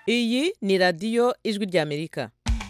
iyi ni radiyo ijwi ry'amerika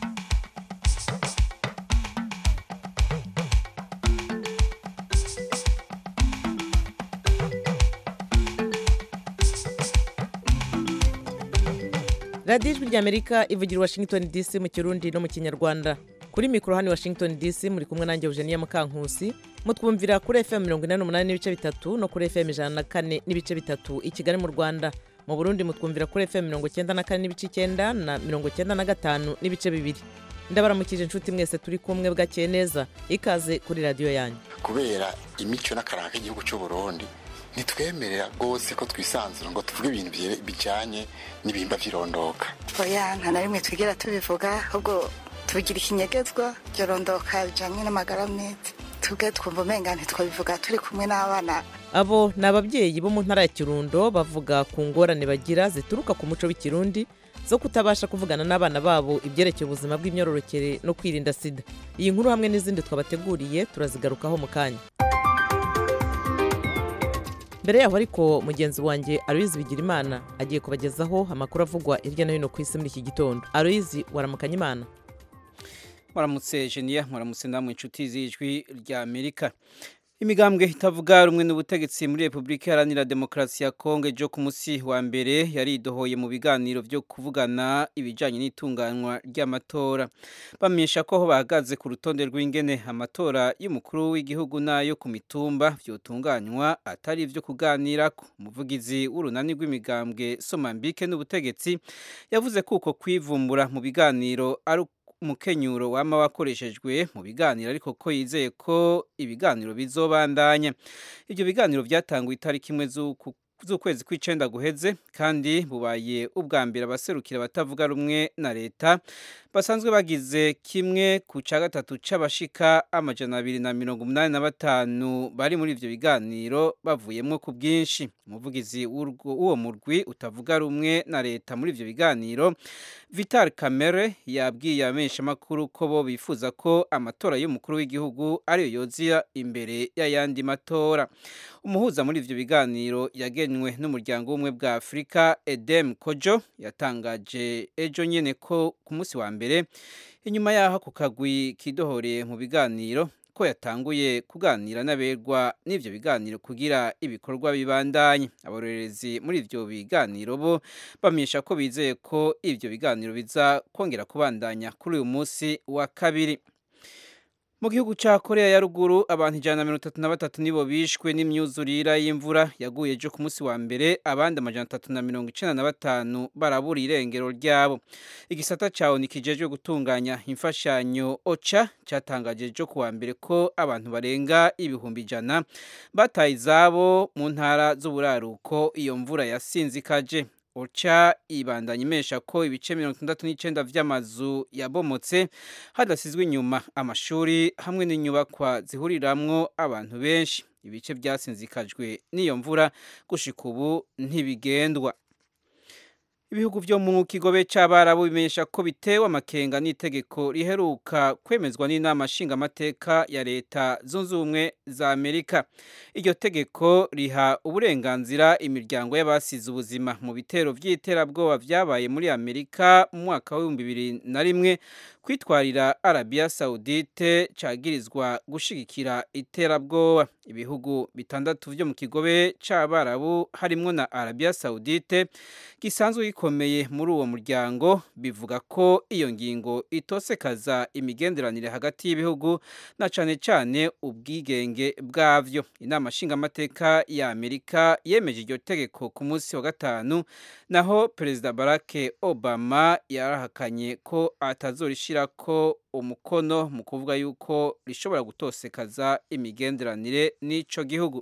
radiyo ijwi ry'amerika ivugira i washington dc mu kirundi no mu kinyarwanda kuri mikoro hano i washington dc muri kumwe nanjye eugenia mukankusi mutwumvira kuri fm mirongo inani n'umunani n'ibice bitatu no kuri fm ijana na kane n'ibice bitatu i kigali mu rwanda mu burundi mutwumvira kuri fm mirongo icyenda na kane n'ibice icyenda na mirongo icyenda na gatanu n'ibice bibiri ndabaramukije inshuti mwese turi kumwe bwakeye neza ikaze kuri radiyo yanyu kubera imico n'akaranga k'igihugu cy'u Burundi ntitwemerera rwose ko twisanzura ngo tuvuge ibintu bye- bijyanye n'ibihimba by'irondoka oya nta na rimwe twigera tubivuga ahubwo tubigira ikinyegezwa byorondoka bijanye n'amagara meza tubwe twumva umenga ntitwabivuga turi kumwe n'abana abo ni ababyeyi bo mu ntara ya kirundo bavuga ku ngorane bagira zituruka ku muco w'ikirundi zo kutabasha kuvugana n'abana babo ibyerekeye ubuzima bw'imyororokere no kwirinda sida iyi nkuru hamwe n'izindi twabateguriye turazigarukaho mu kanya mbere yaho ariko mugenzi wanjye aloyizi bigirimana agiye kubagezaho amakuru avugwa hirya no hino ku isi muri iki gitondo aloyizi waramukanya imana Mwaramutse Genia, mwaramutse namwe inshuti z'ijwi rya Amerika. Imigambwe itavuga rumwe n'ubutegetsi muri Repubulika Iharanira Demokarasi ya Kongo ejo ku musi wa mbere yaridohoye mu biganiro byo kuvugana ibijanye n'itunganywa ry'amatora. Bamenyesha ko aho bahagaze ku rutonde rw'ingene amatora y'umukuru w'igihugu n'ayo ku mitumba vyotunganywa atari ivyo kuganirako. Umuvugizi w'urunani rw'imigambwe Somambike n'ubutegetsi yavuze ko uko kwivumbura mu biganiro ari umukenyuro wama wakoreshejwe mu biganiro ariko ko yizeye ko ibiganiro bizobandanya ibyo biganiro byatanguye itariki imwe z'uku- z'ukwezi kw'icenda guheze kandi bubaye ubwa mbere abaserukira abatavuga rumwe na leta basanzwe bagize kimwe ku ca gatatu c'abashika amajana abiri na mirongo umunani na batanu bari muri ivyo biganiro bavuyemwo ku bwinshi umuvugizi w'urwo- w'uwo murwi utavuga rumwe na leta muri ivyo biganiro Vital Kamere yabwiye abamenyeshamakuru ko bo bifuza ko amatora y'umukuru w'igihugu ariyo yoziya imbere y'ayandi matora umuhuza muri ivyo biganiro yagenwe n'umuryango w'ubumwe bwa afurika edem kojo yatangaje ejo nyene ko ku munsi wa mbere inyuma y'aho ako kagwi kidohoreye mu biganiro ko yatanguye kuganira n'aberwa n'ivyo biganiro kugira ibikorwa bibandanye abarorerezi muri ivyo biganiro bo bamenyesha ko bizeye ko ivyo biganiro biza kongera kubandanya kuri uyu munsi wa kabiri mu gihugu ca korea ya ruguru abantu ijana na mirongo itatu na batatu nibo bishwe n'imyuzurira y'imvura yaguye ejo ku munsi wa mbere abandi amajana atatu na mirongo icenda na batanu barabura irengero ryabo igisata ca oni kijejwe gutunganya imfashanyo oca catangaje ejo ku wa mbere ko abantu barenga ibihumbi ijana bataye izabo mu ntara z'uburaruko iyo mvura yasinzikaje oca ibandanya imesha ko ibice mirongo itandatu n'icenda vy'amazu yabomotse hadasizwe inyuma amashuri hamwe n'inyubakwa zihuriramwo abantu benshi ibice vyasinzikajwe n'iyo mvura gushika ubu ntibigendwa ibihugu vyo mu kigobe c'abarabu bimenyesha ko bitewe amakenga n'itegeko riheruka kwemezwa n'inama nshingamateka ya leta zunze ubumwe za amerika iryo tegeko riha uburenganzira imiryango y'abasize ubuzima mu bitero vy'iterabwoba vyabaye muri amerika mu mwaka w'ibihumbi bibiri na rimwe kwitwarira arabiya saudite cagirizwa gushigikira iterabwoba ibihugu bitandatu vyo mu kigobe c'abarabu harimwo na arabiya saudite gisanzwe gikomeye muri uwo muryango bivuga ko iyo ngingo itosekaza imigenderanire hagati y'ibihugu na cane cane ubwigenge bwavyo inama nshingamateka ya amerika yemeje iryo tegeko ku munsi wa gatanu naho perezida barack obama yarahakanye ko atazorishirako umukono mu kuvuga yuko rishobora gutosekaza imigenderanire n'ico gihugu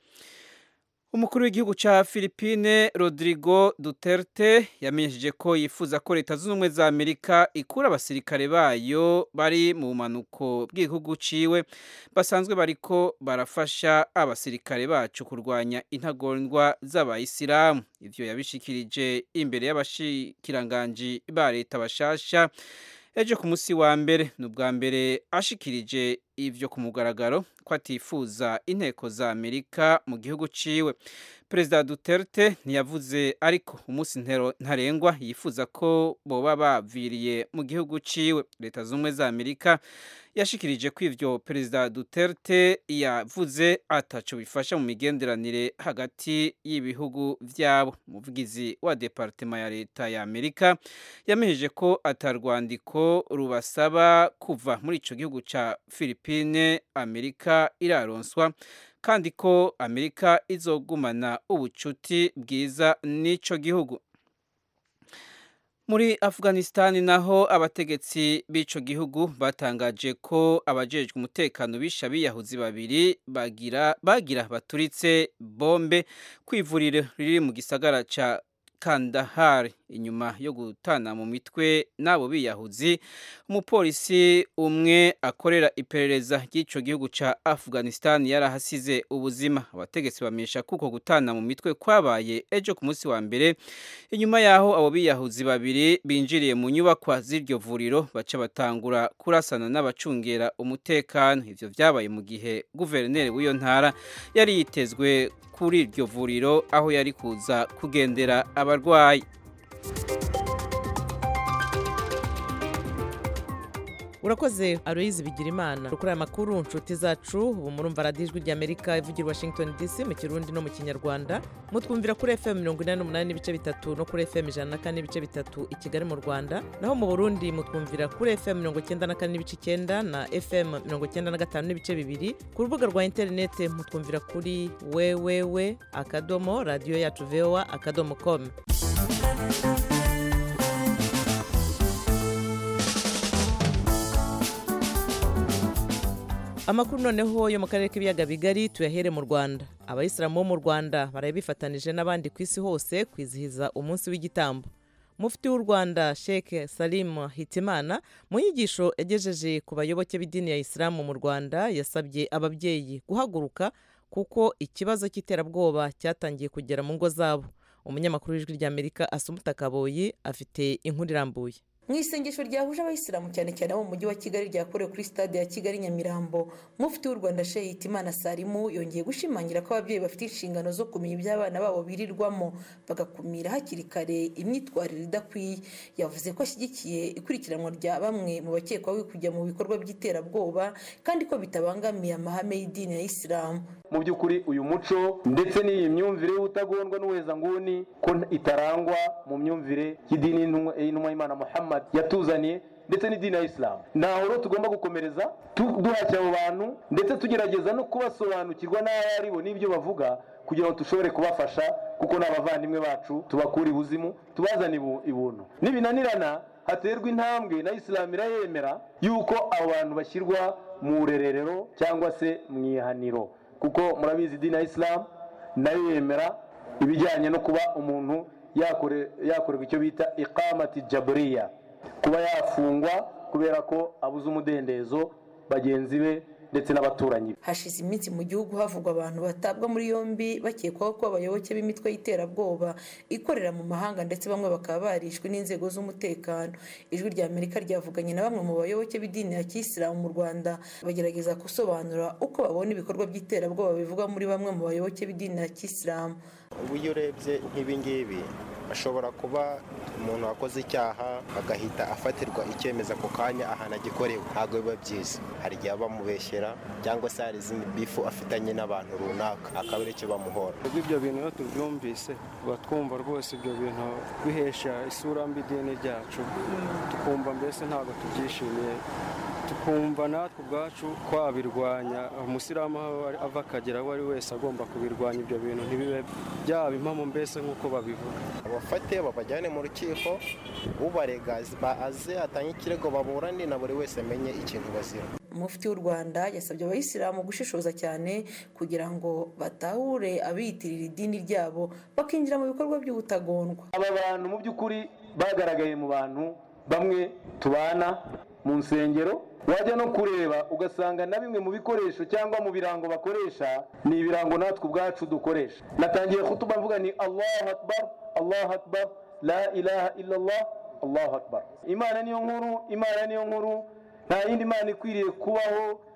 umukuru w'igihugu ca Philippine Rodrigo Duterte yamenyesheje ko yifuza ko leta zunze ubumwe za Amerika ikura abasirikare bayo bari mu manuko bw'igihugu ciwe basanzwe bariko barafasha abasirikare bacu kurwanya intagondwa z'abayisilamu ivyo yabishikirije imbere y'abashikiranganji ba leta bashasha ejo ku munsi wa mbere ni ubwa mbere ashikirije ivyo ku mugaragaro ko atifuza inteko za amerika mu gihugu ciwe perezida duterte ntiyavuze ariko umunsi ntarengwa yifuza ko boba baviriye mu gihugu ciwe leta z'ubumwe za amerika yashikirije ko ivyo perezida duterte yavuze ataco bifasha mu migenderanire hagati y'ibihugu vyabo umuvugizi wa departema ya leta ya amerika yamejeje ko atarwandiko rubasaba kuva muri ico gihugu ca philipine amerika iraronswa kandi ko amerika izogumana ubucuti bwiza n'ico gihugu muri afghanistan naho abategetsi b'ico gihugu batangaje ko abajejwe umutekano bisha biyahuzi babiri bagira bagira baturitse bombe kwivuriro riri mu gisagara ca Kandahar inyuma yo gutana mu mitwe n'abo biyahuzi umupolisi umwe akorera iperereza ry'ico gihugu ca Afghanistan yarahasize ubuzima abategetsi bamenyesha kuko gutana mu mitwe kwabaye ejo ku munsi wa mbere inyuma yaho abo biyahuzi babiri binjiriye mu nyubakwa z'iryo vuriro baca batangura kurasana n'abacungera umutekano ivyo vyabaye mu gihe guverineri w'iyo ntara yari yitezwe kuri iryo vuriro aho yari kuza kugendera abarwayi urakoze aloyizi bigira imana kuri aya makuru nshuti zacu ubu murumva radiyo ijwi ry'amerika ivugira washington dc mu kirundi no mu kinyarwanda mutwumvira kuri fm mirongo inani n'umunani n'ibice bitatu no kuri fm ijana na kane n'ibice bitatu i kigali mu rwanda naho mu burundi mutwumvira kuri fm mirongo icyenda na kane n'ibice icyenda na fm mirongo icyenda na gatanu n'ibice bibiri ku rubuga rwa interinete mutwumvira kuri wewewe akadomo radiyo yacu voa akadomo komu amakuru noneho yo mu karere k'ibiyaga bigari tuyahere mu rwanda abayisilamu bo mu rwanda baraye bifatanije n'abandi ku isi hose kwizihiza umunsi w'igitambo mufti w'u rwanda sheikh salim hitimana mu nyigisho yagejeje ku bayoboke b'idini ya isilamu mu rwanda yasabye ababyeyi guhaguruka kuko ikibazo cy'iterabwoba cyatangiye kugera mu ngo zabo umunyamakuru w'ijwi ry'amerika asumuta kaboyi afite inkuru irambuye mu isengesho ryahuje abayisilamu cyane cyane abo mu mujyi wa kigali ryakorewe kuri stade ya kigali nyamirambo mufti w'u rwanda sheikh imana salimu yongeye gushimangira ko ababyeyi bafite inshingano zo kumenya ibyo abana babo birirwamo bagakumira hakiri kare imyitwarire idakwiye yavuze ko ashyigikiye ikurikiranwa rya bamwe mu bakekwaho kujya mu bikorwa by'iterabwoba kandi ko bitabangamiye amahame y'idini ya isilamu mu by'ukuri uyu muco ndetse n'iyi myumvire y'ubutagondwa n'ubuhezanguni ko itarangwa mu myumvire y'idini y'intumwa y'imana muhammad yatuzaniye ndetse n'idini ya isilamu ntaho rero tugomba gukomereza duhashya abo bantu ndetse tugerageza no kubasobanukirwa n'abo ari bo n'ibyo bavuga kugira ngo dushobore kubafasha kuko ni abavandimwe bacu tubakura ibuzimu tubazane ibuntu nibinanirana haterwa intambwe na isilamu irayemera yuko abo bantu bashyirwa mu rererero cyangwa se mu ihaniro kuko murabizi idini ya isilamu nayo yemera ibijyanye no kuba umuntu yakorerwa icyo bita ikamati jaburiya kuba yafungwa kubera ko abuze umudendezo bagenzi be ndetse n'abaturanyi hashize iminsi mu gihugu havugwa abantu batabwa muri yombi bakekwaho ko abayoboke b'imitwe y'iterabwoba ikorera mu mahanga ndetse bamwe bakaba barishwe n'inzego z'umutekano ijwi rya amerika ryavuganye na bamwe mu bayoboke b'idini ya kisilamu mu rwanda bagerageza gusobanura uko babona ibikorwa by'iterabwoba bivugwa muri bamwe mu bayoboke b'idini ya kisilamu ubu iyo urebye nk'ibingibi ashobora kuba umuntu wakoze icyaha agahita afatirwa icyemezo ako kanya ahantu agikorewe ntabwo biba byiza hari igihe bamubeshyera cyangwa se hari izindi bifu afitanye n'abantu runaka akaba ari cyo bamuhora ubwo ibyo bintu iyo tubyumvise tuba twumva rwose ibyo bintu bihesha isura mbi idini ryacu tukumva mbese ntabwo tubyishimiye tukumva natwe ubwacu twabirwanya umusilamu aho ava akagera aho ari wese agomba kubirwanya ibyo bintu ntibibe byaba impamo mbese nk'uko babivuga abafate babajyane mu rukiko ubarega aze atange ikirego baburane na buri wese amenye ikintu bazira mufti w'u rwanda yasabye abayisilamu gushishoza cyane kugira ngo batahure abiyitirira idini ryabo bakinjira mu bikorwa by'ubutagondwa aba bantu mu by'ukuri bagaragaye mu bantu bamwe tubana mu nsengero wajya no kureba ugasanga na bimwe mu bikoresho cyangwa mu birango bakoresha ni ibirango natwe ubwacu dukoresha natangiye kutuba mvuga ni allahu akbar allahu akbar la ilaha illallah allahu akbar imana niyo nkuru imana niyo nkuru nta yindi mana ikwiriye kubaho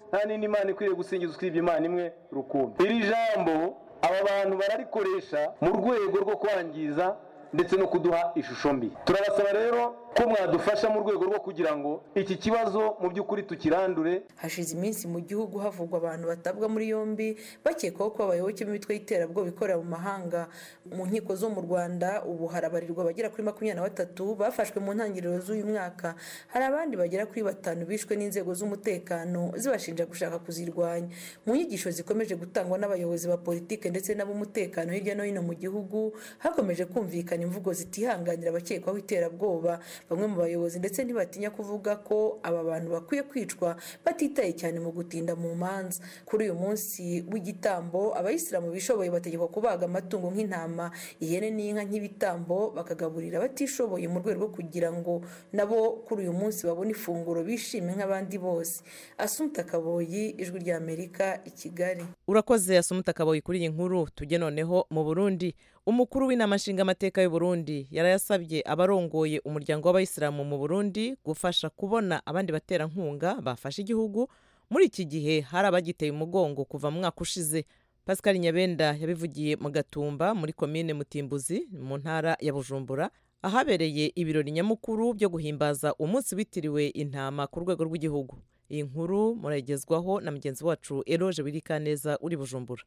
nta n'indi mana ikwiriye gusingizwa usibye imana imwe rukumbi iri jambo aba bantu bararikoresha mu rwego rwo kwangiza ndetse no kuduha ishusho mbi turabasaba rero ko mwadufasha mu rwego rwo kugira ngo iki kibazo mu by'ukuri tukirandure hashize iminsi mu gihugu havugwa abantu batabwa muri yombi bakekwaho ko abayoboke b'imitwe y'iterabwoba ikorera mu mahanga mu nkiko zo mu rwanda ubu harabarirwa abagera kuri makumyabiri na batatu bafashwe mu ntangiriro z'uyu mwaka hari abandi bagera kuri batanu bishwe n'inzego z'umutekano zibashinja gushaka kuzirwanya mu nyigisho zikomeje gutangwa n'abayobozi ba politiki ndetse n'ab'umutekano hirya no hino mu gihugu hakomeje kumvikana imvugo zitihanganira abakekwaho iterabwoba bamwe mu bayobozi ndetse ntibatinya kuvuga ko aba bantu bakwiye kwicwa batitaye cyane mu gutinda mu manza kuri uyu munsi w'igitambo abayisilamu bishoboye bategekwa kubaga amatungo nk'intama ihene n'inka nk'ibitambo bakagaburira abatishoboye mu rwego rwo kugira ngo nabo kuri uyu munsi babone ifunguro bishime nk'abandi bose asumta kaboyi ijwi ry'amerika i kigali urakoze asumuta kaboyi kuri iyi nkuru tujye noneho mu burundi umukuru w'inama nshingamateka y'u Burundi yarayasabye abarongoye umuryango w'abayisilamu mu burundi gufasha kubona abandi baterankunga bafashe igihugu muri iki gihe hari abagiteye umugongo kuva mu mwaka ushize pascal nyabenda yabivugiye mu gatumba muri komine mutimbuzi mu ntara ya bujumbura ahabereye ibirori nyamukuru byo guhimbaza umunsi witiriwe intama ku rwego rw'igihugu iyi nkuru murayigezwaho na mugenzi wacu eroje wirikaneza uri bujumbura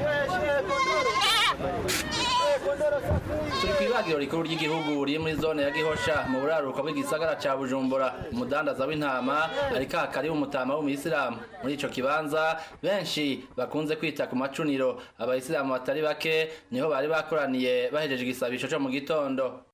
turi ku ibagiro rikuru ry'igihugu riri muri zone ya gihosha mu buraruko bw'igisagara cya bujumbura umudandaza w'intama ariko hakari umutama w'umuyisilamu muri ico kibanza benshi bakunze kwita ku macuniro abayisilamu batari bake niho bari bakoraniye bahejeje igisabisho cyo mu gitondo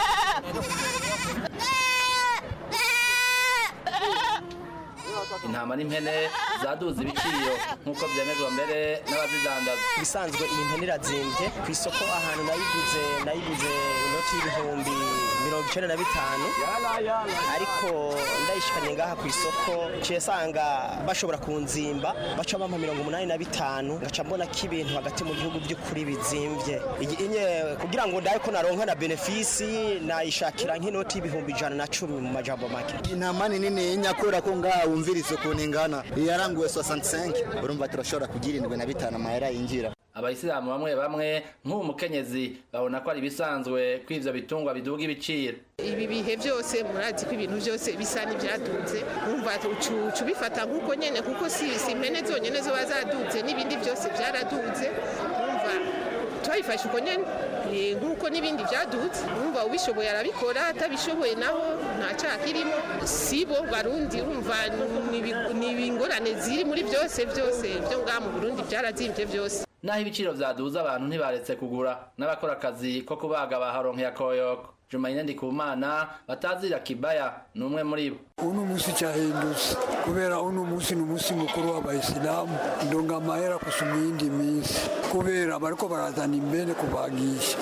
intama n'impene zaduze ibiciro nk'uko byemezwa mbere n'abazidandaza ibisanzwe iyi mpene irazimbye ku isoko ahantu nayiguze nayiguze inoti y'ibihumbi mirongo icyenda na bitanu ariko ndayishikanye ngaha ku isoko ciye sanga bashobora kunzimba baca bampa mirongo umunani na bitanu ngaca mbona ko ibintu hagati mu gihugu by'ukuri bizimbye inye kugira ngo ndaye ko naronka na benefisi nayishakira nk'inoti y'ibihumbi ijana na cumi mu majambo make intama ni nini nyakura ko ngaha wumviriza ukuntu ingana yaranguwe 65 urumva turashobora kugira indwi na bitanu amahera yinjira abayisilamu bamwe bamwe nk'ubu mukenyezi babona ko ari ibisanzwe ko ivyo bitungwa biduga ibiciro ibi bihe byose murazi ko ibintu byose bisa n'ibyadutse wumva ucu bifata nk'uko nyene kuko si si impene zonyene zo bazadutse n'ibindi byose byaradutse wumva twabifashe uko nyene nk'uko n'ibindi byadutse wumva ubishoboye arabikora atabishoboye naho nta cyaha kirimo sibo barundi urumva ni ingorane ziri muri byose byose byo ngaha mu burundi byarazimbye byose naho ibiciro vyaduza abantu ntibaretse kugura n'abakora akazi ko kubaga baharonkeye akoyoko Jumaine Ndikumana batazira kibaya ni umwe muri bo uno munsi cyahindutse kubera uno munsi ni umunsi mukuru w'abayisilamu ndonga amahera kusuma iyindi minsi kubera bariko barazana imbene kubagisha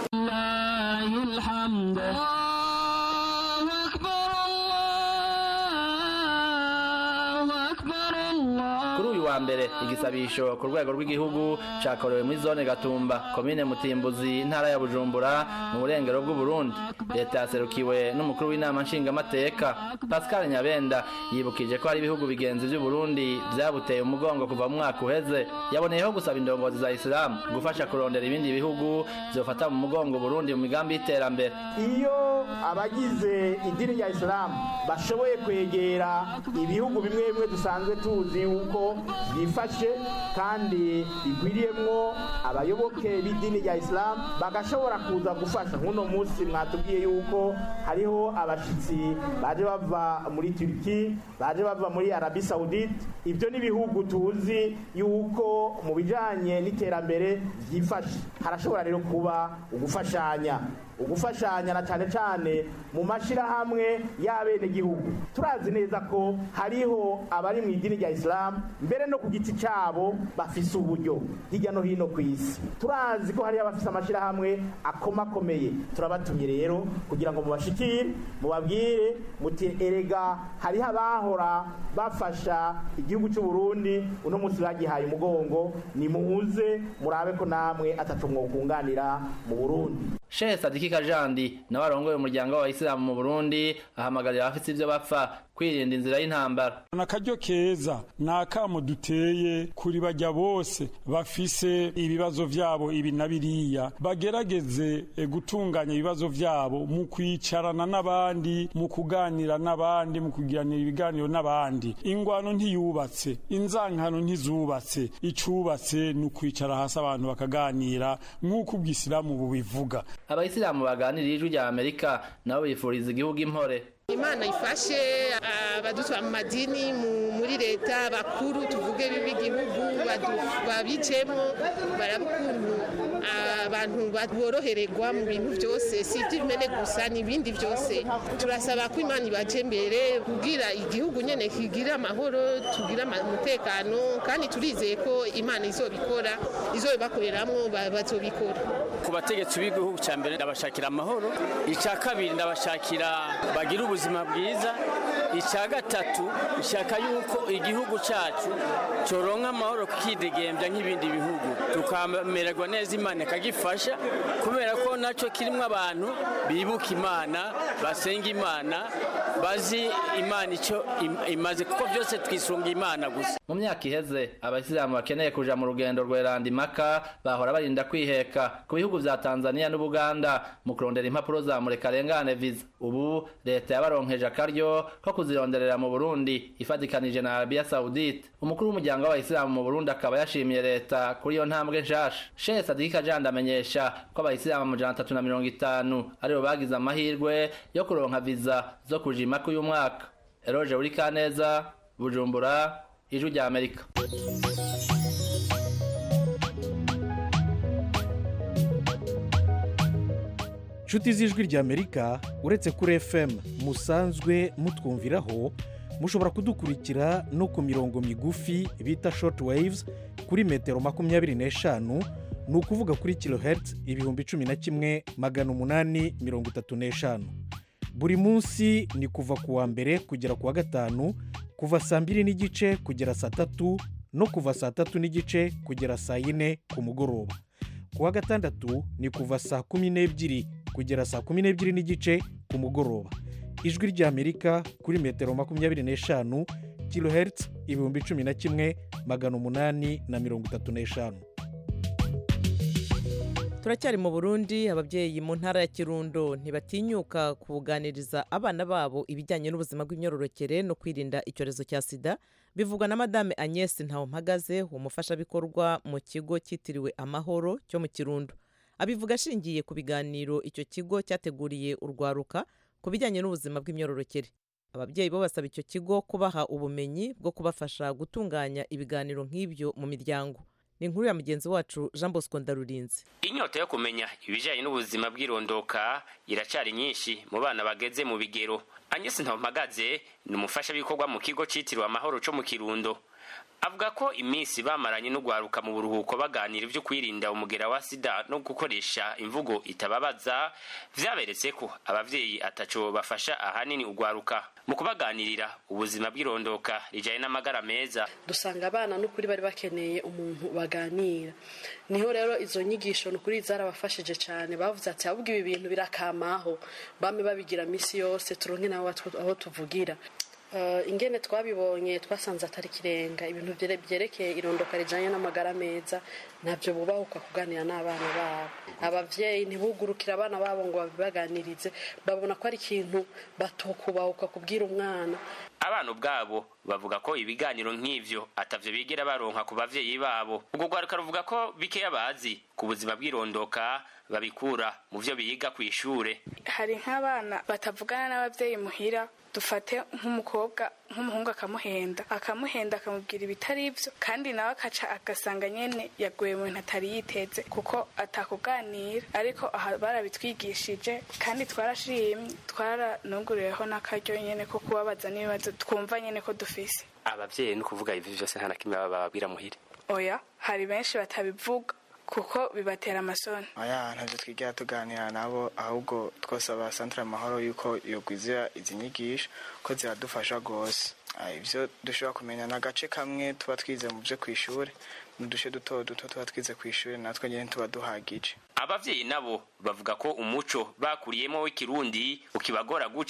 kuri uyu wa mbere igisabisho ku rwego rw'igihugu cyakorewe muri zone gatumba komine mutimbuzi intara ya bujumbura mu burengero bw'uburundi leta yaserukiwe n'umukuru w'inama nshingamateka pascal nyabenda yibukije ko hari ibihugu bigenzi by'uburundi byabuteye umugongo kuva mu mwaka uheze yaboneyeho gusaba indongozi za isilamu gufasha kurondera ibindi bihugu byofata mu mugongo burundi mu migambi y'iterambere iyo abagize idini rya isilamu bashoboye kwegera ibihugu bimwe bimwe dusanzwe tuzi yuko byifashe kandi bigwiriyemwo abayoboke b'idini rya isilamu bagashobora kuza gufasha nk'uno munsi mwatubwiye yuko hariho abashyitsi baje bava muri turiki baje bava muri arabi sawudite ibyo ni ibihugu tuzi yuko mu bijyanye n'iterambere byifashe harashobora rero kuba ugufashanya ugufashanya na cyane cyane mu mashyirahamwe y'abenegihugu turazi neza ko hariho abari mu idini rya isilamu mbere no ku giti cyabo bafise uburyo hirya no hino ku isi turazi ko hariho abafise amashyirahamwe akomakomeye turabatumye rero kugira ngo mubashikire mubabwire muti erega hariho abahora bafasha igihugu cy'u Burundi uno munsi bagihaye umugongo nimuze murabe ko namwe atatu mwokunganira mu Burundi Sheikh Sadiki Kajandi nawe arongoye umuryango w'abayisilamu mu Burundi ahamagarira abafite ibyo bapfa kwirinda inzira y'intambara ni akaryo keza ni akamo duteye kuri bajya bose bafise ibibazo byabo ibi na biriya bagerageze gutunganya ibibazo byabo mu kwicarana n'abandi mu kuganira n'abandi mu kuganira ibiganiro n'abandi ingwano ntiyubatse inzankano ntizubatse icubatse ni ukwicara hasi abantu bakaganira nk'uko ubwisilamu bubivuga abayisilamu baganiriye ijwi rya amerika nabo bifuriza igihugu impore imana ifashe abadutwara mu madini muri leta bakuru tuvuge b'igihugu babicemo baraba ukuntu abantu borohererwa mu bintu byose si iby'imene gusa n'ibindi byose turasaba ko imana ibaje imbere kugira igihugu nyine kigira amahoro tugira umutekano kandi turizeye ko imana izobikora izobibakoreramo bazobikora ku bategetsi b'igihugu cya mbere ndabashakira amahoro icya kabiri ndabashakira bagira ubuzima bwiza icya gatatu ishaka yuko igihugu cyacu cyoronka amahoro kidegembya nk'ibindi bihugu tukamererwa neza imana ikagifasha kubera ko nacyo kirimo abantu bibuka imana basenga imana bazi imana icyo imaze kuko byose twisunga imana gusa mu myaka iheze abayisilamu bakeneye kuja mu rugendo rweranda impaka bahora barinda kwiheka ku bihugu vya tanzania n'ubuganda mu kurondera impapuro za murekarengane viza ubu leta yabaronkeje akaryo ko kuzironderera mu burundi ifatikanije na arabiya saudite umukuru w'umuryango w'abayisilamu mu burundi akaba yashimiye leta kuri iyo ntambwe nshasha shehe sadiki kajanda amenyesha ko abayisilamu amajana atatu na mirongo itanu aribo bagize amahirwe yo kuronka viza zo kuja impaka uyu mwaka eroje buri kaneza bujumbura ijwi rya amerika inshuti z'ijwi rya amerika uretse kuri fm musanzwe mutwumviraho mushobora kudukurikira no ku mirongo migufi bita short waves kuri metero makumyabiri n'eshanu ni ukuvuga kuri kilohertz ibihumbi cumi na kimwe magana umunani mirongo itatu n'eshanu buri munsi ni kuva ku wa mbere kugera ku wa gatanu kuva saa mbiri n'igice kugera saa tatu no kuva saa tatu n'igice kugera saa yine ku mugoroba ku wa gatandatu ni kuva saa kumi n'ebyiri kugera saa kumi n'ebyiri n'igice ku mugoroba ijwi ry'amerika kuri metero makumyabiri n'eshanu kilohertz ibihumbi cumi na kimwe magana umunani na mirongo itatu n'eshanu turacyari mu burundi ababyeyi mu ntara ya kirundo ntibatinyuka kubuganiriza abana babo ibijyanye n'ubuzima bw'imyororokere no kwirinda icyorezo cya sida bivugwa na madame agnès ntawumpagaze umufashabikorwa mu kigo cyitiriwe amahoro cyo mu kirundo abivuga ashingiye ku biganiro icyo kigo cyateguriye urwaruka ku bijyanye n'ubuzima bw'imyororokere ababyeyi bo basaba icyo kigo kubaha ubumenyi bwo kubafasha gutunganya ibiganiro nk'ibyo mu miryango ni inkuru ya mugenzi wacu jean bosco ndarurinze inyota yo kumenya ibijyanye n'ubuzima bw'irondoka iracyari nyinshi mu bana bageze mu bigero anyesi ntampagaze ni umufashabikorwa mu kigo cyitiriwe amahoro cyo mu kirundo avuga ko iminsi bamaranye n'ugwaruka mu buruhuko baganira ibyo kwirinda umugera wa sida no gukoresha imvugo itababaza vyaberetse ko abavyeyi ataco bafasha ahanini ugwaruka mu kubaganirira ubuzima bw'irondoka rijanye n'amagara meza dusanga abana n'ukuri bari bakeneye umuntu baganira niho rero izo nyigisho n'ukuri zarabafashije cyane bavuze ati ahubwo ibi bintu birakamaho bame babigira misi yose turonke nabo aho tuvugira ingene twabibonye twasanze atari kirenga ibintu byerekeye irondoka rijyanye n'amagara meza ntabyo bubahuka kuganira n'abana babo ababyeyi ntibugurukire abana babo ngo babibaganirize babona ko ari ikintu batokubahuka kubwira umwana abana ubwabo bavuga ko ibiganiro nk'ivyo atavyo bigera baronka ku bavyeyi babo ubwo rwaruka ruvuga ko bikeya bazi ku buzima bw'irondoka babikura mu vyo biga kw'ishure hari nk'abana batavugana n'abavyeyi muhira dufate nk'umukobwa nk'umuhungu akamuhenda akamuhenda akamubwira ibitari ibyo kandi nawe akaca agasanga nyine yaguye mu bintu atari yiteze kuko atakuganira ariko aha barabitwigishije kandi twarashimye twaranuguriyeho n'akaryo nyine ko kubabaza n'ibibazo twumva nyine ko dufise abavyeyi ni ukuvuga ivi vyose nta na kimwe bababwira muhira oya hari benshi batabivuga kuko bibatera amasoni aya ntabyo twigira tuganira nabo ahubwo twasaba santire amahoro yuko yogwizira izi nyigisho ko ziradufasha rwose ibyo dushobora kumenya ni agace kamwe tuba twize mu byo ku ishuri n'uduce duto duto tuba twize ku ishuri natwe nyine tuba duhagije abavyeyi nabo bavuga ko umuco bakuriyemo w'ikirundi ukibagora guca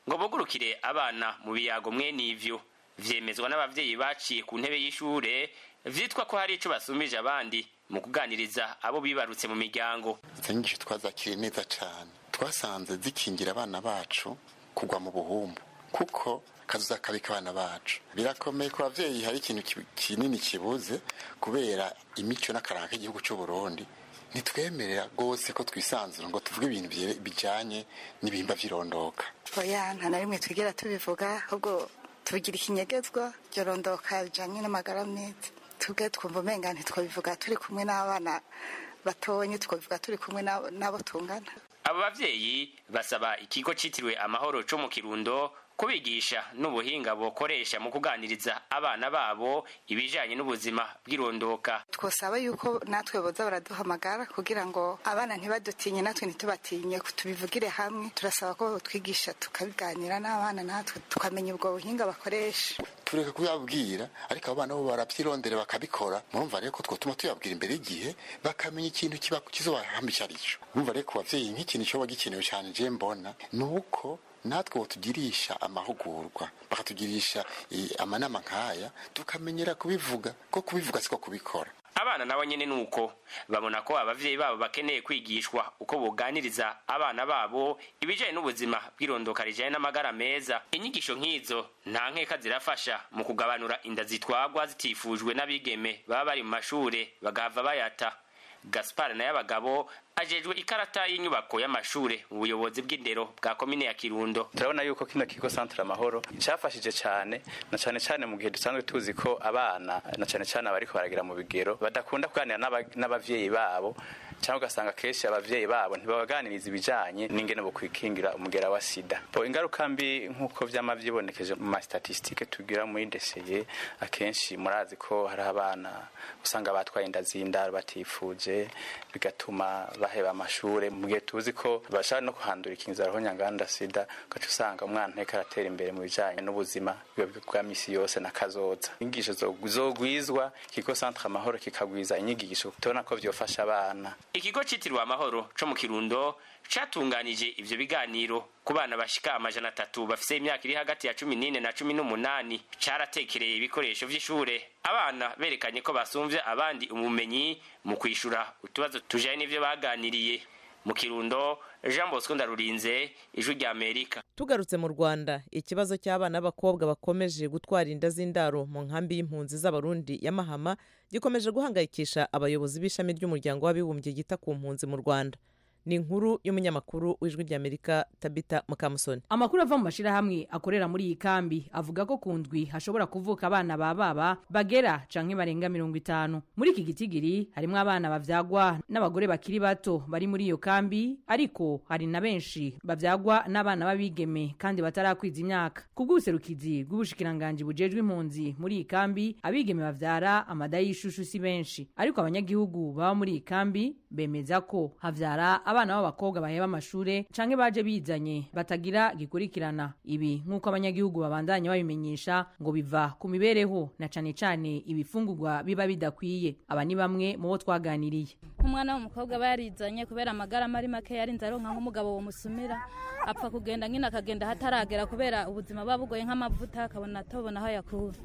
ngo bugurukire abana mu biyago mwene ivyo vyemezwa n'abavyeyi baciye ku ntebe y'ishure vyitwa ko hari ico basumbije abandi mu kuganiriza abo bibarutse mu miryango izo nyigisho twazakiriye neza cyane twasanze zikingira abana bacu kugwa mu buhumbu kuko kazuza kabi k'abana bacu birakomeye ku bavyeyi hari ikintu ki- kinini kibuze kubera imico n'akaranga k'igihugu cy'u Burundi ntitwemerera rwose ko twisanzura ngo tuvuge ibintu byere- bijanye n'ibihimba vy'irondoka oya nta na rimwe twigera tubivuga ahubwo tubigira ikinyegezwa ryorondoka bijanye n'amagara meza tubwe twumva umenga ntitwabivuga turi kumwe n'abana batonye twabivuga turi kumwe n'abo n'abo tungana abo bavyeyi basaba ikigo citiriwe amahoro co mu kirundo kubigisha n'ubuhinga bokoresha mu kuganiriza abana babo ibijanye n'ubuzima bw'irondoka twosaba yuko natwe boza baraduhamagara kugira ngo abana ntibadutinye natwe ntitubatinye tubivugire hamwe turasaba ko twigisha tukabiganira n'abana natwe tukamenya ubwo buhinga bakoresha tureka kubabwira ariko abo bana bo baravyirondera bakabikora murumva rero ko twotuma tuyabwira imbere y'igihe bakamenya ikintu kiba kizobahamba ico arico murumva rero ku bavyeyi nk'ikintu coba gikenewe cane je mbona ni uko natwe botugirisha amahugurwa bakatugirisha eh, amanama nk'aya tukamenyera kubivuga ko kubivuga siko kubikora abana nabo nyene nuko babona ko abavyeyi babo bakeneye kwigishwa uko boganiriza abana babo ibijanye n'ubuzima bw'irondoka rijanye n'amagara meza inyigisho nk'izo nta nkeka zirafasha mu kugabanura inda zitwagwa zitifujwe n'abigeme baba bari mu mashure bagahava bayata gaspar naye abagabo ajejwe ikarata y'inyubako y'amashure mu buyobozi bw'indero bwa komine ya kirundo turabona yuko kino kigo santere amahoro cyafashije cyane na cyane cyane mu gihe dusanzwe tuzi ko abana na cyane cyane abariko baragira mu bigero badakunda kuganira n'aba- n'abavyeyi babo cyangwa ugasanga kenshi abavyeyi babo ntibabaganiriza ibijanye n'ingene bo kwikingira umugera wa sida po ingaruka mbi nk'uko vyama vyibonekeje mu mastatistike tugira muri deseye akenshi murazi ko hari abana usanga batwaye inda z'indaro batifuje bigatuma baheba amashure mu gihe tuzi ko bashobora no kuhandura ikinzara ho nyanganda sida ugaca usanga umwana nteko aratera imbere mu bijanye n'ubuzima bwiwe bwa misi yose na kazoza inyigisho zo- zogwizwa ikigo centre amahoro kikagwiza inyigisho tubona ko vyofasha abana ikigo citiriwe amahoro co mu kirundo catunganije ivyo biganiro ku bana bashika amajana atatu bafise imyaka iri hagati ya cumi n'ine na cumi n'umunani caratekereye ibikoresho vy'ishure abana berekanye ko basumvye abandi ubumenyi mu kwishura utubazo tujanye n'ivyo baganiriye mu kirundo jean bosco ndarurinze ijwi rya amerika tugarutse mu rwanda ikibazo cy'abana b'abakobwa bakomeje gutwara inda z'indaro mu nkambi y'impunzi z'abarundi ya mahama gikomeje guhangayikisha abayobozi b'ishami ry'umuryango w'abibumbye ryita ku mpunzi mu rwanda ni inkuru y'umunyamakuru w'ijwi ry'amerika tabita mukamusoni amakuru ava mu mashyirahamwe akorera muri iyi kambi avuga ko ku ndwi hashobora kuvuka abana ba baba bagera canke barenga mirongo itanu muri iki gitigiri harimo abana bavyagwa n'abagore bakiri bato bari muri iyo kambi ariko hari na benshi bavyagwa n'abana b'abigeme kandi batarakwiza imyaka ku bw'ubuserukizi bw'ubushikiranganji bujejwe impunzi muri iyi kambi abigeme bavyara amada y'ishushu si benshi ariko abanyagihugu baba muri iyi kambi bemeza ko havyara abana b'abakobwa baheba amashure canke baje bizanye batagira gikurikirana ibi nk'uko abanyagihugu babandanya babimenyesha ngo biva ku mibereho na cane cane ibifungurwa biba bidakwiye aba ni bamwe mu bo twaganiriye nk'umwana w'umukobwa aba yarizanye kubera amagara mari make yarinze aronka nk'umugabo womusumira apfa kugenda nyine akagenda hataragera kubera ubuzima buba bugoye nk'amavuta akabona atobona aho yakura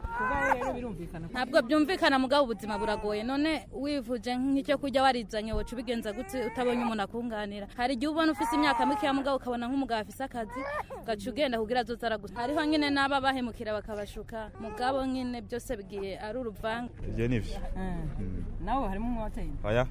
ntabwo byumvikana mugabo ubuzima buragoye none wivuje nk'icyo kurya warizanye woca ubigenza gute utabonye umuntu akunganira hari igihe ubona ufise imyaka mikeya mugabo ukabona nk'umugabo afise akazi ugaca ugenda kugira azoza aragusa hariho nyine n'aba bahemukira bakabashuka mugabo nyine byose bigiye ari uruvanga ibyo ni byo nawe harimo umwoteri oya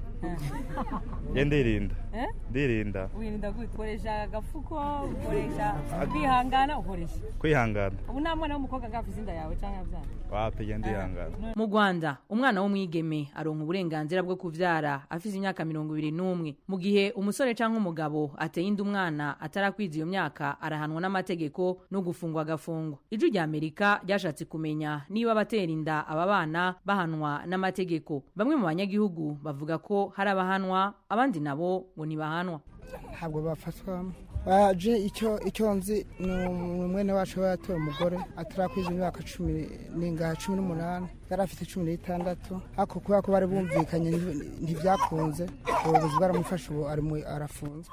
ye ndirinda Eh? ndirinda wirinda gute ukoresha agafuko ukoresha kwihangana ukoresha kwihangana ubu nta mwana w'umukobwa agafise inda yawe cyangwa abyara wapi ye ndihangana mu rwanda umwana w'umwigeme aronka uburenganzira bwo kuvyara afise imyaka mirongo ibiri n'umwe mu gihe umusore canke umugabo ateye inda umwana atarakwiza iyo myaka arahanwa n'amategeko no gufungwa agafungwa ijwi rya amerika ryashatse kumenya niba abatera inda aba bana bahanwa n'amategeko bamwe mu banyagihugu bavuga ko hari abahanwa abandi nabo ngo ntibahanwa ntabwo bafatwa baje icyo icyo nzi ni umwene wacu we yatoye umugore atarakwiza imyaka cumi n'ingahe cumi n'umunani yari afite cumi n'itandatu ariko kubera ko bari bumvikanye nti- ntibyakunze ubuyobozi bwaramufashe ubu ari mu- arafunzwe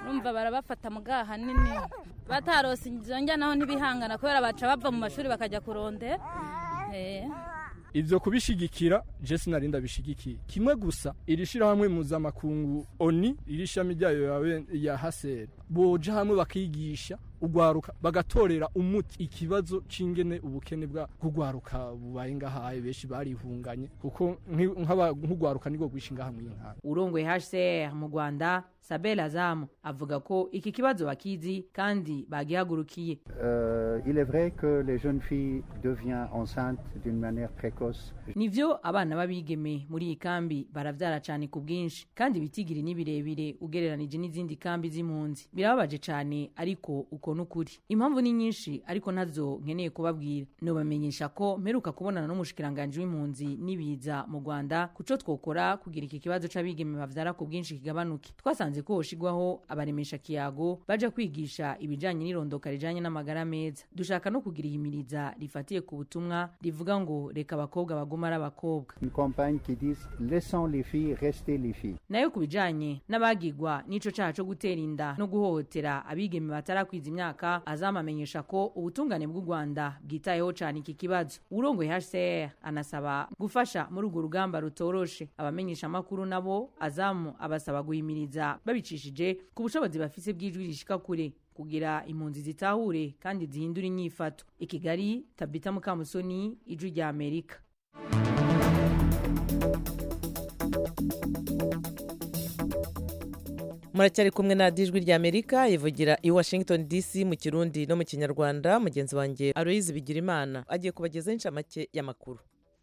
urumva barabafata mu gaha nini batarose izo njya naho ntibihangana kubera baca bava mu mashuri bakajya kurondera Eh. ivyo kubishigikira je sinari ndabishigikiye kimwe gusa iri shirahamwe mpuzamakungu oni iri shami ryayo yawe ya haseri boja hamwe bakigisha ugwaruka bagatorera umuti ikibazo c'ingene ubukene bwa kugwaruka bubaye ngahaye benshi barihunganye kuko nki- nk'aba- nk'ugwaruka niko gwisha ngaha mw'inkara urongoye hcr mu rwanda sabel azamu avuga ko iki kibazo bakizi kandi bagihagurukiye Euh, il est vrai que les jeunes filles deviennent enceintes d'une manière précoce. nivyo abana b'abigeme muri iyi kambi baravyara cane ku bwinshi kandi ibitigiri ni birebire ugereranije n'izindi kambi z'impunzi birababaje cane ariko uko n'ukuri impamvu ni nyinshi ariko ntazo nkeneye kubabwira nobamenyesha ko mperuka kubonana n'umushikiranganji w'impunzi n'ibiza mu rwanda kuco twokora kugira iki kibazo c'abigeme bavyara ku bwinshi kigabanuke twasanze ko hoshigwaho abaremesha kiyago baja kwigisha ibijanye n'irondoka rijanye n'amagara meza dushaka no kugira ihimiriza rifatiye ku butumwa rivuga ngo reka abakobwa baguma ari abakobwa Une campagne qui dit laissons les filles rester les filles. nayo ku bijanye n'abagigwa n'ico caha co gutera inda no guhohotera abigeme batarakwiza imyaka azamamenyesha ko ubutungane bw'u rwanda bwitayeho cane iki kibazo urongoye hcr anasaba gufasha muri urwo rugamba rutoroshe abamenyesha amakuru nabo azamu abasaba guhimiriza babicishije ku bushobozi bafise bw'ijwi rishika kure kugira impunzi zitahure kandi zihindura inyifato i kigali tabita mukamusoni ijwi rya amerika muracyari kumwe na dijwi rya amerika ivugira i washington dc mu kirundi no mu kinyarwanda mugenzi wanjye aloyizi bigirimana agiye kubagezaho inshamake y'amakuru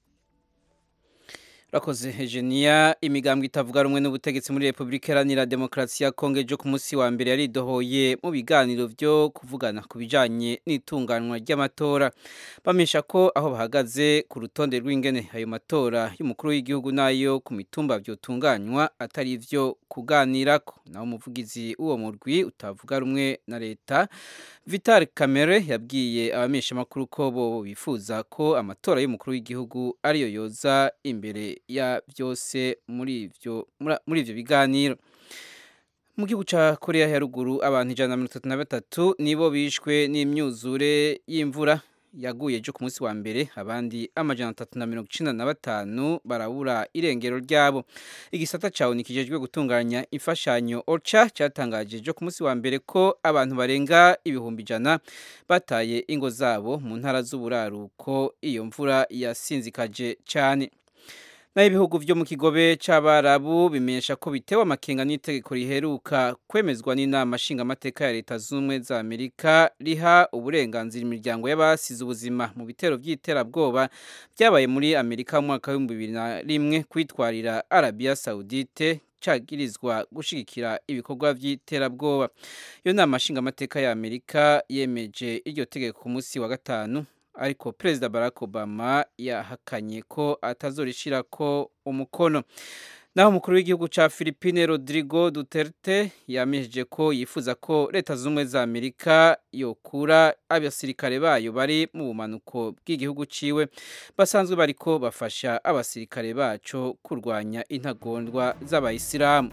Rakoze Eugenia imigambwe itavuga rumwe n'ubutegetsi muri Republika Iharanira Demokarasi ya Kongo ejo ku munsi wa mbere yaridohoye mu biganiro byo kuvugana ku bijanye n'itunganwa ry'amatora bamesha ko aho bahagaze ku rutonde rw'ingene ayo matora y'umukuru w'igihugu nayo ku mitumba vyotunganywa atari ivyo kuganirako naho umuvugizi w'uwo murwi utavuga rumwe na leta Vital Kamere yabwiye abamesha makuru ko bo bifuza ko amatora y'umukuru w'igihugu ariyo yoza imbere ya byose muri ivyo mura- muri ivyo biganiro mu gihugu ca Korea ya ruguru abantu ijana na mirongo itatu na batatu nibo bishwe n'imyuzure y'imvura yaguye ejo ku munsi wa mbere abandi amajana atatu na mirongo icenda na batanu barabura irengero ryabo igisata cawe nikijejwe gutunganya imfashanyo ocha cyatangaje ejo ku munsi wa mbere ko abantu barenga ibihumbi ijana bataye ingo zabo mu ntara z'uburaruko iyo mvura yasinzikaje cyane naho ibihugu vyo mu kigobe c'abarabu bimenyesha ko bitewe amakenga n'itegeko riheruka kwemezwa n'inama nshingamateka ya leta z'ubumwe za amerika riha uburenganzira imiryango y'abasize ubuzima mu bitero vy'iterabwoba byabaye muri amerika mu mwaka w'ibihumbi bibiri na rimwe kwitwarira arabiya saudite cagirizwa gushigikira ibikorwa vy'iterabwoba iyo nama nshingamateka ya amerika yemeje iryo tegeko ku munsi wa gatanu ariko perezida barack obama yahakanye ko atazorishirako umukono naho umukuru w'igihugu ca Philippine Rodrigo Duterte yamejeje ko yifuza ko leta z'ubumwe za Amerika yokura abasirikare bayo bari mu bumanuko bw'igihugu ciwe basanzwe bariko bafasha abasirikare baco kurwanya intagondwa z'abayisilamu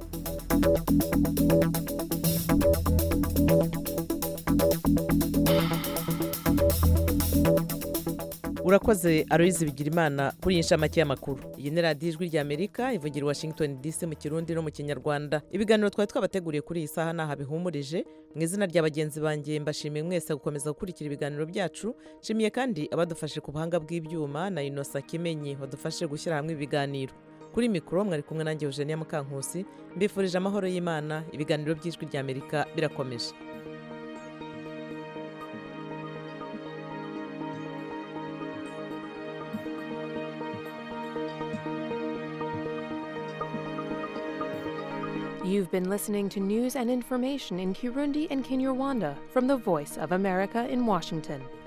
urakoze aloyizi bigirimana kuri iyi nshamake y'amakuru iyi ni radiyo ijwi rya amerika ivugira i washington dc mu kirundi no mu kinyarwanda ibiganiro twari twabateguriye kuri iyi saha ntaha bihumurije mu izina rya bagenzi banjye mbashimiye mwese gukomeza gukurikira ibiganiro byacu nshimiye kandi abadufashe ku buhanga bw'ibyuma na inosa kimenyi wadufashe gushyira hamwe ibiganiro kuri mikoro mwari kumwe nanjye eugenia mukankusi mbifurije amahoro y'imana ibiganiro by'ijwi rya amerika birakomeje You've been listening to news and information in Kirundi and Kinyarwanda from the Voice of America in Washington.